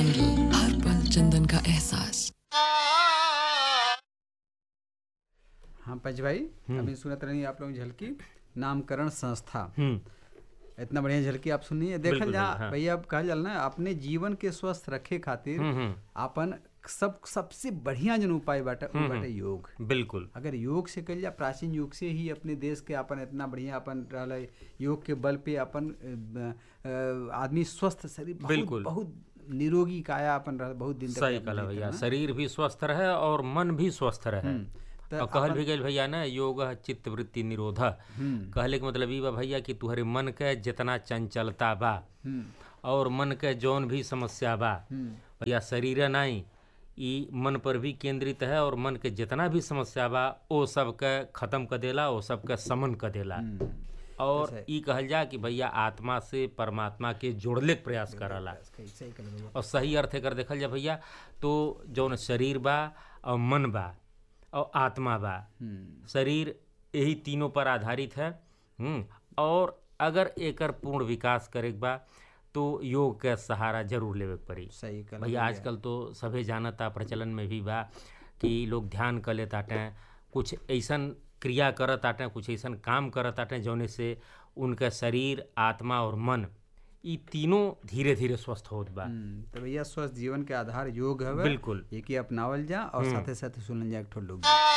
बेंगलुरु हर पल चंदन का एहसास हाँ पंच भाई अभी सुनत रही आप लोग झलकी नामकरण संस्था हम्म इतना बढ़िया झलकी आप सुनिए देखल बिल्कुल, जा हाँ। भैया अब कहल जाला ना अपने जीवन के स्वस्थ रखे खातिर हम्म, हम्म। अपन सब सबसे बढ़िया जन उपाय बाटे उ बाटे योग बिल्कुल अगर योग से कल जा प्राचीन युग से ही अपने देश के अपन इतना बढ़िया अपन रहल है, योग के बल पे अपन अ, अ, आदमी स्वस्थ शरीर बहुत बिल्कुल। बहुत निरोगी काया अपन रह बहुत दिन तक सही अपन कहला जीते भैया ना। शरीर भी स्वस्थ रहे और मन भी स्वस्थ रहे तो और कहल भी गई भैया ना योग चित्त वृत्ति निरोध कहले के मतलब ई बा भैया कि तुहरे मन के जितना चंचलता बा हम्म, और मन के जौन भी समस्या बा भैया शरीर नहीं ई मन पर भी केंद्रित है और मन के जितना भी समस्या बा ओ सबके खत्म कर देला ओ सबके समन कर देला और जैसे- ई कहल जा कि भैया आत्मा से परमात्मा के जोड़ले के प्रयास करला सही सही कहले भैया और सही अर्थ एकर देखल जा भैया तो जौन शरीर बा और मन बा और आत्मा बा हम्म, शरीर यही तीनों पर आधारित है हम्म, और अगर एकर पूर्ण विकास करे के बा तो योग के सहारा जरूर लेवे के पड़ी सही कहले भैया आजकल तो सभे जानता प्रचलन में भी बा कि लोग ध्यान कर लेताटे कुछ ऐसन क्रिया करत आटे कुछ ऐसन काम करत आटे जौने से उनका शरीर आत्मा और मन ई तीनों धीरे धीरे स्वस्थ होत बा हम्म, तो भैया स्वस्थ जीवन के आधार योग हवे बिल्कुल। एक ही अपनावल जा और साथे साथे सुनल जा एक ठो लोग